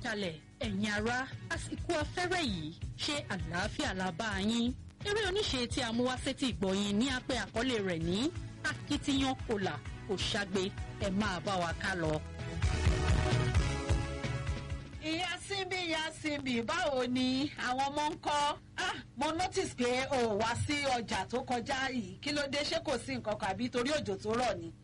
kalẹ̀ ẹ̀yin ará àsìkò afẹ́rẹ́ yìí ṣe àlàáfíà la bá yín eré oníṣe tí a mú wá sétí ìgbọ̀yìn ní apẹ́ àkọlé rẹ̀ ní akitiyan kòlà kò ṣàgbé ẹ máa bá wa ká lọ. ìyá síbi ìyá síbi báwo ni àwọn ọmọ ń kọ́ ah mo notice pé o ò wá sí ọjà tó kọjá yìí kí ló dé ṣé kò sí nǹkan kan àbí torí òjò tó rọ̀ ni.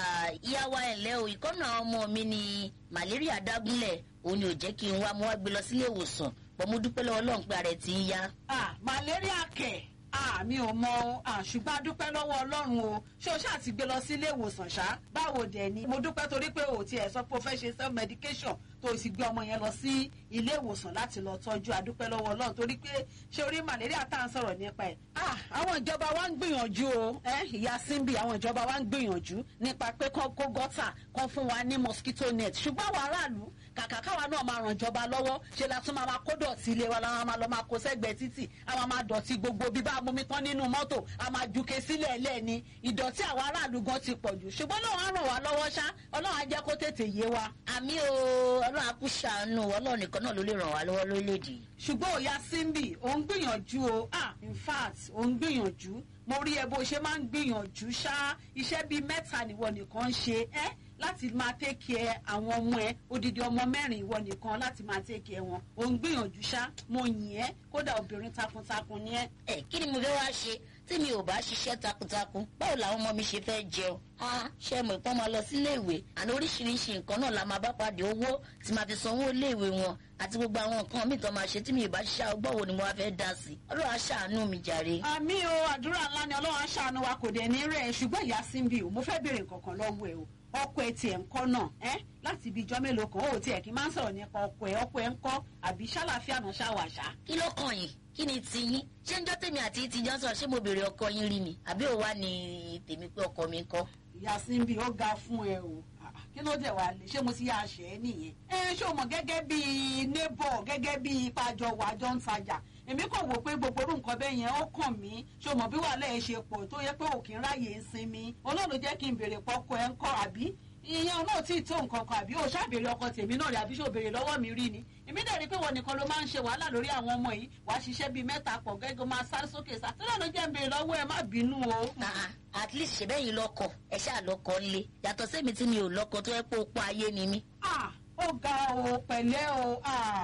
ìyá wa ẹ̀lẹ́ o ìkọ́nà ọmọ mi ni malaria dágúnlẹ̀ òun ni ò jẹ́ kí n wá mo wá gbé lọ sílé ìwòsàn pọ̀ mo dúpẹ́ lọ́wọ́ ọlọ́run pé ara ẹ̀ ti ń yá. ah malaria kẹ̀ ah mi ò mọ o ah ṣùgbọ́n a dúpẹ́ lọ́wọ́ ọlọ́run o ṣé o ṣáà ti gbé lọ sí ilé ìwòsàn ṣá báwo dẹ̀ ni mo dúpẹ́ torí pé o tiẹ̀ sọ pé o fẹ́ ṣe self medication tó o sì gbé ọmọ yẹn lọ sí ilé ìwòsàn láti lọ tọ́jú a dúpẹ́ lọ́wọ́ ọlọ́run torí pé ṣé orí malaria tá à ń sọ̀rọ̀ nípa ẹ̀. ah àwọn ìjọba wa ń gbìyànjú o ẹ ìyá simbi àwọn ìjọba wa ń gbìyànjú nípa pé kán kó gọ́tà kán fún wa ní mosquito net ṣùgbọ́n àwọn aráàlú kàkà káwa náà máa ràn ìjọba lọ́wọ́ ṣe la tún máa ma kó dọ̀tí ilé wa la máa lọ máa kó sẹ́gbẹ̀ẹ́ títì a máa máa dọ̀tí gbogbo bí bá mumi tán nínú mọ́tò a máa juke sílẹ̀ lẹ́ẹ̀ni ìdọ̀tí àwọn aráàlú gan ti pọ̀ jù ṣùgbọ́n náà á ràn wá lọ́wọ́ ṣá ọlọ́run á jẹ́ kó tètè yé wa. àmì o ọlọ́run á kú ṣàánú ọlọ́run nìkan náà ló lè ràn wá lọ́wọ́ lórílẹ̀‐èdè. ṣùgbọ́n òya simbi ò ń gbìyànjú o ah in fact ò ń gbìyànjú mo rí ẹ bó ṣe máa ń gbìyànjú ṣá iṣẹ́ bíi mẹ́ta nìwọ nìkan ń ṣe ẹ́ láti máa tẹ́kì ẹ àwọn ọmọ ẹ odidi ọmọ mẹ́rin ìwọ nìkan láti máa tẹ́kì ẹ wọn ò ń gbìyànjú ṣá mo yìn ẹ́ kódà obìnrin takuntakun ni ẹ́. ẹ kí ni mo fẹ́ wá ṣe tí mi ò bá ṣiṣẹ́ takuntakun báwo làwọn ọmọ mi ṣe fẹ́ jẹun a ṣe mọ̀ ìpọ́n máa lọ sílé ìwé àná oríṣiríṣi nǹkan náà la máa bá pàdé owó tí máa fi sanwó iléèwé wọn àti gbogbo àwọn nǹkan míì tó máa ṣe tí mi ì bá ṣiṣẹ́ ọgbọ́n wo ni mo wá fẹ́ dá sí ọlọ́run á ṣàánú mi jàre. àmì o àdúrà ńlá ni ọlọ́run á ṣàánú wa kò dẹ̀ ní rẹ̀ ṣùgbọ́n ìyá síbi o mo fẹ́ béèrè nǹkan kan lọ́wọ́ ẹ o ọkọ ẹ tiẹ̀ ń kọ́ náà ẹ́ láti ibi ijọ́ mélòó kan ó tiẹ̀ kí n máa ń sọ̀rọ̀ nípa ọkọ ẹ ọkọ ẹ ń kọ́ àbí ṣàlàfíà náà ṣàwàṣà. kí ló kàn yín kí ni tiyín ṣé ń jọ́ tèmi àti ti jọ́ sọ̀rọ̀ ṣé mo béèrè ọkọ yín rí ni àbí òwa ni tèmi pé ọkọ mi ń kọ́. ìyá síbi ó ga fún ẹ o kí ló dé wà lè ṣé mo ti yá aṣẹ ẹ nìyẹn. ẹ ṣé o mọ̀ gẹ́gẹ́ bíi neighbor gẹ́gẹ́ bíi pàjọ wàjọ ń tajà èmi kò wò pé gbogbo orú nǹkan bẹ́ẹ̀ yẹn ó kàn mí ṣé o mọ̀ bí wàhálà ẹ ṣe pọ̀ tó yẹ pé òkè ń ráyè ń sinmi olóòlù jẹ́ kí n béèrè pọ́kọ ẹ ń kọ́ àbí ìyẹn náà tí ì tó nǹkan kan àbí o ṣàbèrè ọkọ tèmi náà rí àbí ṣò béèrè lọ́wọ́ mi rí ni èmi dẹ̀ rí pé wọn nìkan ló máa ń ṣe wàhálà lórí àwọn ọmọ yìí wàá ṣiṣẹ́ bíi mẹ́ta pọ̀ gẹ́gẹ́ máa sáré sókè sá tó lọ́nà jẹ́ ń béèrè lọ́wọ́ ẹ má bínú o. at least ṣe bẹ́yìn lọ́kọ̀ ẹ ṣáà lọ́kọ̀ ńlé yàtọ̀ sẹ́mi tí mi ò lọ́kọ̀ tó yẹ pé ó pa ayé ni mí. ó ga o pẹ̀lẹ́ o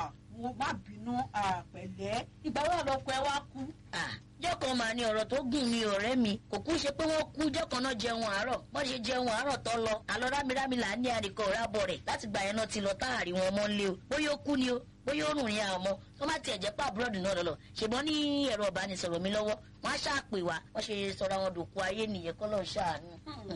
mo má bínú pẹ̀lẹ́ ìgbà wo lọkọ ẹ wá kú jọ́kan máa ní ọ̀rọ̀ tó gùn ní ọ̀rẹ́ mi kò kú ṣe pé wọ́n kú jọ́kan náà jẹun àárọ̀ wọ́n ṣe jẹun àárọ̀ tó lọ àlọ́ rámirámi là ń ní àríkọ̀ rábọ̀ rẹ̀ láti gbà yẹn náà ti lọ táàrí wọn mọ́ lé o bóyá ó kú ni o bóyá ó rùn ní àwọn ọmọ tó má tiẹ̀ jẹ́ pé àbúrọ̀dù náà lọ́lọ́ ṣùgbọ́n ní ẹ̀rọ ìbánisọ̀rọ̀ mi lọ́wọ́ wọ́n á ṣàpè wá wọ́n ṣe sọ̀rọ̀ àwọn dòkú ayé nìyẹn kọ́ lọ́ọ́ ṣàánú.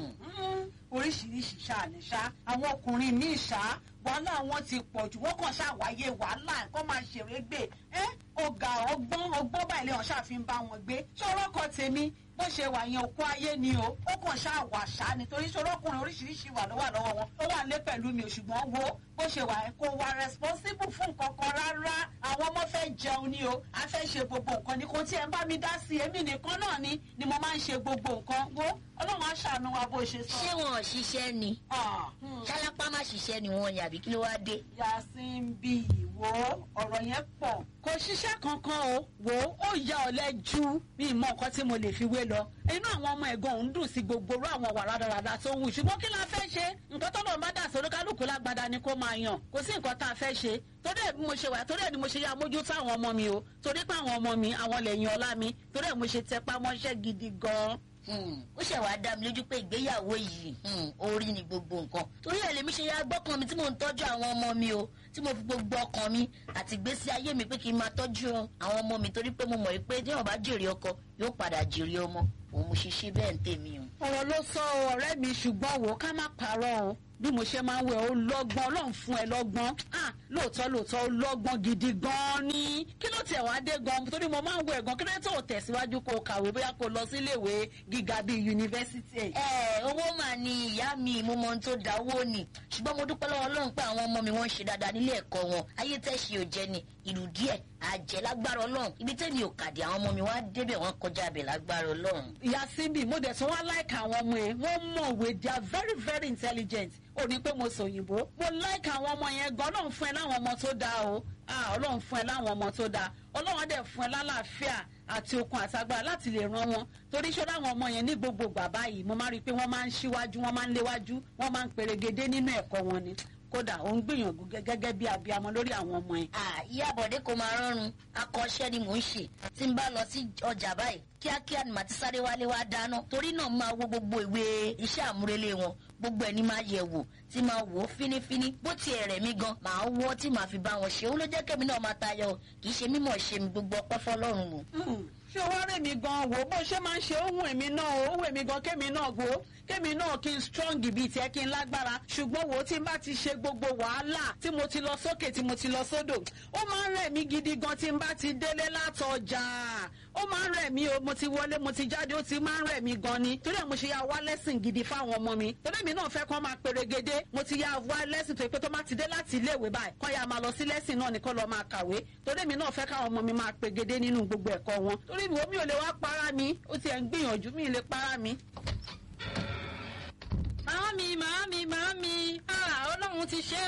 oríṣiríṣi ṣáàní ṣá àwọn ọkùnrin míì ṣá wàhálà wọn ti pọ̀ jù wọ́n kàn ṣàwáyé wàhálà nǹkan máa ṣèrè gbé ẹ́ ọ̀gá ọgbọ́n ọgbọ́n báyìí lè hàn ṣàfihàn bá wọn gbé ṣé ọlọ́kọ tèmi bó ṣe wà yẹn òkú ayé ni o ó kàn ṣáà wà ṣá nítorí ṣé ọlọ́kùnrin oríṣiríṣi wà lọ́wọ́ lọ́wọ́ wọn ó wà lé pẹ̀lú mi ṣùgbọ́n wo bó ṣe wà yẹn kò wà responsible fún nǹkan kan rárá àwọn ọmọ fẹ́ jẹun ni o a fẹ́ ṣe gbogbo nǹkan ni kò tí ẹ ń bá mi dá sí èmi nìkan náà ni ni mo máa ń ṣe gbogbo nǹkan wo ọlọ́run á ṣàánú wa bó ṣe sọ. ṣé wọn ò ṣiṣẹ́ ni ṣálápá má ṣiṣẹ́ ni wọn yàbí kí ló wá dé. yasin bí ìwò ọ̀rọ̀ yẹn pọ̀. kò ṣiṣẹ́ kankan o wò ó ya ọ̀lẹ ju bí ìmọ̀ nǹkan tí mo lè fi wé lọ. inú àwọn ọmọ ẹ̀gbọ́n òun dùn sí gbogbo orú àwọn wà rádaràda tó ń wù ṣùgbọ́n kí la fẹ́ ṣe nǹkan tó lọ́ọ́ bá dà sórí kálukú lágbada ni kó máa yàn kò sí nǹkan tá a fẹ́ ṣe torí ẹ̀ bí mo ṣe wà torí ẹ̀ ni mo ṣe yá mójútó àwọn ọmọ mi o torí pé àwọn ọmọ mi àwọn lẹ́yìn ọlá mi torí ẹ̀ mo ṣe tẹpá mọ́ṣẹ́ gidi gan-an ó ṣe wàá dá mi lójú pé ìgbéyàwó yìí orí ni gbogbo nǹkan torí ẹ̀ lèmi ṣe ya gbọ́kàn mi tí mò ń tọ́jú àwọn ọmọ mi o tí mo fi gbogbo ọkàn mi àti ìgbésí ayé mi pé kí n máa tọ́jú àwọn ọmọ mi torí pé mo mọ̀ pé tí wọn bá jèrè ọkọ yóò padà jèrè ọmọ òun mo ṣe ṣe bẹ́ẹ̀ ń tèmi o. ọ̀rọ̀ ló sọ ọ̀rẹ́ mi ṣùgbọ́n wò ó ká má parọ́ o bí mo ṣe máa ń wẹ̀ ó lọ́gbọ́n ọlọ́run fún ẹ lọ́gbọ́n lóòótọ́ lóòótọ́ ó lọ́gbọ́n gidi gan-an ni kí ló tiẹ̀ wá dé gan torí mo máa ń wẹ̀ gan kí ló tó tẹ̀síwájú kó kàwé bóyá kó lọ sí iléèwé gíga bíi yunifásitì. ẹ owó mà ní ìyá mi mo mọ ohun tó da owó ni ṣùgbọ́n mo dúpẹ́ lọ́wọ́ ọlọ́run pé àwọn ọmọ mi wọ́n ń ṣe dáadáa nílé ẹ̀kọ́ wọn ayé tẹ̀sí ò jẹ ni ìlú díẹ̀ àjẹ́ lágbára ọlọ́run ibi tẹ́mi ò kàdé àwọn ọmọ mi wá débẹ̀ wọ́n kọjá abẹ̀ lágbára ọlọ́run. ìyá síbi mo dẹ̀ tún wá láìka àwọn ọmọ ẹ̀ wọ́n mọ̀wé they are very very intelligent ò ní pé mo sòyìnbó mo like àwọn ọmọ yẹn gan ọlọ́run fún ẹ láwọn ọmọ tó dáa o ah ọlọ́run fún ẹ láwọn ọmọ tó dáa ọlọ́run á dẹ̀ fún ẹ lálàáfíà àti okun àtagbára láti lè ran wọn torí ṣé láwọn ọmọ yẹn ní gbogbo bàbá yìí mo máa rí i pé wọ́n máa ń ṣíwájú wọ́n máa ń léwájú wọ́n máa ń perégedé nínú ẹ̀kọ́ wọn ni kódà ó ń gbìyànjú gẹ́gẹ́ bí abiyamọ lórí àwọn ọmọ yẹn. Ah, ìyá bọ̀dé kò máa rọrùn akọ́ṣẹ́ ni mò ń ṣe tí n bá lọ sí ọjà báyìí kíákíá ni màá ti sáré wálé wá dáná torí náà máa wo gbogbo ìwé iṣẹ́ àmúrelé wọn gbogbo ẹ̀ ní máa yẹ̀ wò tí máa wò ó fínífíní bó tiẹ̀ rẹ̀ mí gan màá wọ́ tí màá fi bá wọn ṣe ó ló jẹ́ kẹ́mi náà máa tayọ kì í ṣe mímọ̀ ṣe mi gbogbo ọpẹ́ fọlọ́run o. Hmm, ṣé wàá rẹ̀ mí gan wò bó ṣe máa ń ṣe ohun èmi náà ohun èmi gan kémi náà wò ó kémi náà kí n strong bíi tiẹ̀ kí n lágbára ṣùgbọ́n wò ó tí n bá ti ṣe gbogbo wàhálà tí mo ti lọ sókè tí mo ti lọ sódò ó máa ń rẹ̀ mí gidi gan tí n bá ti délé látọjà ó máa ń rẹ̀ mí o mo ti wọlé mo ti jáde ó ti máa ń rẹ̀ mí gan ni torí ẹ̀ mo ṣe ya wá lẹ́sìn gidi fáwọn ọmọ mi torí èmi náà fẹ́ kọ́ máa perégedé mo ti ya wá lẹ́sìn tó yẹ pé tó máa ti dé láti iléèwé báyìí kọ́ ya máa lọ sí lẹ́sìn náà nìkan lọ́ọ́ máa kàwé torí èmi náà fẹ́ káwọn ọmọ mi máa pegedé nínú gbogbo ẹ̀kọ́ wọn torí ìwọ mi ò lè wá para mi ó ti ẹ̀ ń gbìyànjú mi ì lè para mi. màámi màámi màámi ah ọlọ́run ti ṣe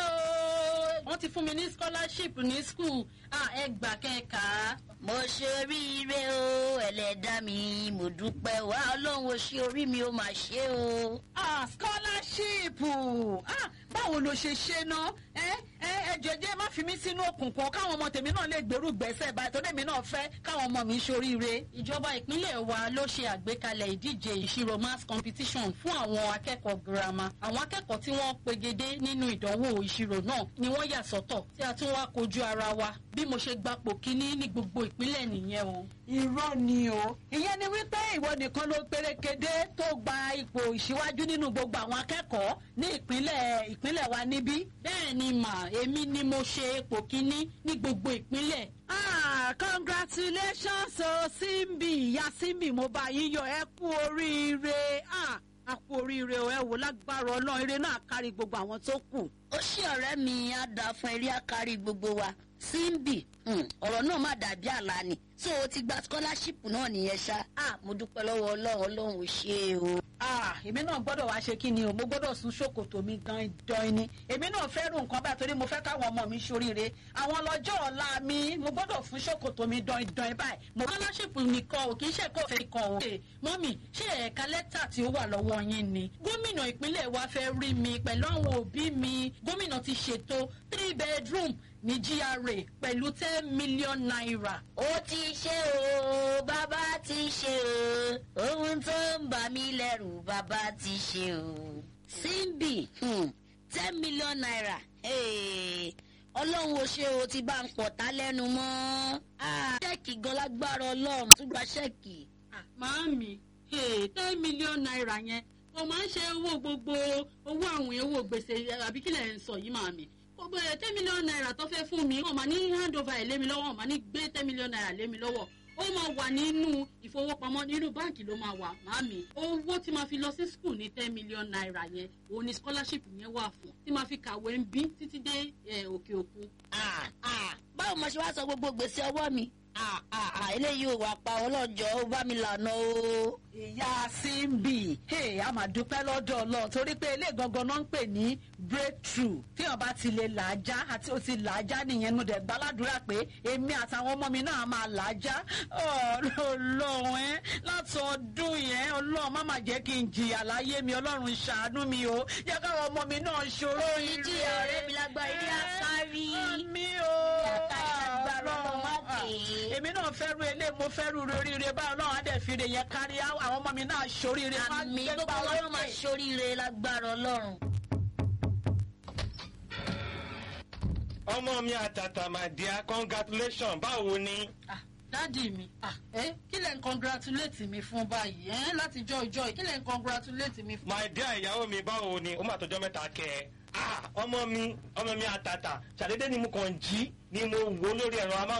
o wọ́n ti fún mi ní scholarship ní school ah ẹ gbà kẹ́ka. mo ṣe oríire o ẹlẹ́dàá mi mo dúpẹ́ wá ọlọ́run ò ṣe orí mi ó máa ṣe o. ah scholarship ah báwo ló ṣe ṣe ná ẹ ẹ ẹ jẹjẹ má fi mí sínú òkùnkùn káwọn ọmọ tèmi náà lè gbèrú gbèsè báyìí tó dèmi náà fẹ́ káwọn ọmọ mi ṣoríire. ìjọba ìpínlẹ̀ wa ló ṣe àgbékalẹ̀ ìdíje ìṣirò maths competition fún àwọn akẹ́kọ̀ọ́ girama àwọn akẹ́kọ̀ọ́ tí wọ́n pegedé nínú ìdánwò ìṣirò náà ni wọ́n yà sọ́tọ̀ tí a tún wá kojú ara wa bí mo ṣe gbapò kínní ní gbogbo ìpínlẹ̀ nìyẹn o. irọ́ ni o ìyẹn ni wípé ìwọ nìkan ló pérékedé tó gba ipò ìṣíwájú nínú gbogbo àwọn akẹ́kọ̀ọ́ ní ìpínlẹ̀ ìpínlẹ̀ wa níbí. bẹ́ẹ̀ ni mà èmi ni mo ṣe ipò kínní ní gbogbo ìpínlẹ̀ ah congratulations o simbi ìyá simbi mo bá yín yọ ẹ kú oríire ah a kú oríire o ẹ wò lágbára ọlọ́run eré náà kárí gbogbo àwọn tó kù. ó ṣí ọ̀rẹ́ mi á dáa fún eré àkárí gbogbo wa simbi hmm, ọ̀rọ̀ náà má dàbí àlá ni so o ti gba scholarship náà nìyẹn ṣá ah mo dúpẹ́ lọ́wọ́ ọlọ́run ọlọ́run ò ṣe o. ah èmi náà gbọ́dọ̀ wá ṣe kí ni o mo gbọ́dọ̀ sún ṣòkòtò mi gan dán ni èmi náà fẹ́ rú nǹkan báyìí torí mo fẹ́ káwọn ọmọ mi ṣoríire àwọn lọ́jọ́ ọ̀la mi mo gbọ́dọ̀ fún ṣòkòtò mi dán dán báyìí. mo scholarship nìkan ò kì í ṣe kó fẹ́ kan o. mọ́mì ṣé ẹ̀ka lẹ́tà tí ó wà lọ́wọ́ yín ni. gómìnà ìpínlẹ̀ wa fẹ́ rí mi pẹ̀lú àwọn òbí mi gómìnà ti ṣètò three bedroom ní GRA pẹ̀lú ten million naira. ó ti ṣe o bàbá ti ṣe o ohun tó ń bà mí lẹ́rù bàbá ti ṣe o. simbi hmm, ten million naira hey, ọlọ́run ò ṣe o ti bá ń pọ̀ tá lẹ́nu mọ́. Ah, ṣẹ́ẹ̀kì gan lágbára ọlọ́run tún gba ṣẹ́ẹ̀kì. Ah, màámi hey, ten million naira yẹn o máa ń ṣe owó gbogbo owó àwìn owó gbèsè àbí kílẹ̀ ń sọ yìí màámi gbogbo ẹ̀ ten million naira tó fẹ́ fún mi wọ́n máa ní hand over ẹ̀ lé mi lọ́wọ́ wọ́n máa ní gbé ten million naira lé mi lọ́wọ́ ó máa wà nínú ìfowópamọ́ nínú báǹkì ló máa wà màámi owó tí máa fi lọ sí school ní ten million naira yẹn òun ni scholarship yẹn wà fún tí máa fi kàwé ń bí títí dé eh, òkè òkun. Ah, ah, báwo mo ṣe wá sọ gbogbo gbèsè ọwọ́ mi Ah, ah, ah, eléyìí ò wá pa ọlọ́jọ́ ó bá mi lànà o. ìyá simbi hey, a máa dúpẹ́ lọ́dọ̀ ọlọ́run torí pé ilé gangan náà ń pè ní breakthrough tí wọn bá ti lè làájá àti ó ti làájá nìyẹn nu dẹ̀ gbàládùra pé èmi àtàwọn ọmọ mi náà máa làájá ọlọ́run ẹ láti ọdún yẹn ọlọ́run má má jẹ́ kí n jìyà láyé mi ọlọ́run ṣàánú mi o jẹ́ káwọn ọmọ mi náà ṣòro ire. ìdí ọ̀rẹ́ mi lágbára ilé àkárí. mi o Àkárí lágbára ọlọ́run má dé. èmi náà fẹ́rù ilé mo fẹ́rù oríire báyọ̀ náà á dẹ̀ fi rè yẹn kárí àwọn ọmọ mi náà ṣoríire. má àmì gbé gbogbo gbà ọlọ́run máa lókè. ṣoríire lágbára ọlọ́run. ọmọ mi àtàtà my dear congratulations báwo ni. Ah, dádì mi ah, eh, kí lẹ̀ ń congratulate mi fún báyìí eh, láti jọ ìjọ yìí kí lẹ̀ ń congratulate mi fún. my dear ìyàwó mi báwo ni ó mà tọjọ́ mẹ́ta kẹ́ ẹ. Ah, ọmọ mi ọmọ mi àtàtà ṣàdédé ni mo kàn jí ni mo wò lórí ẹ̀rọ amáwòrán.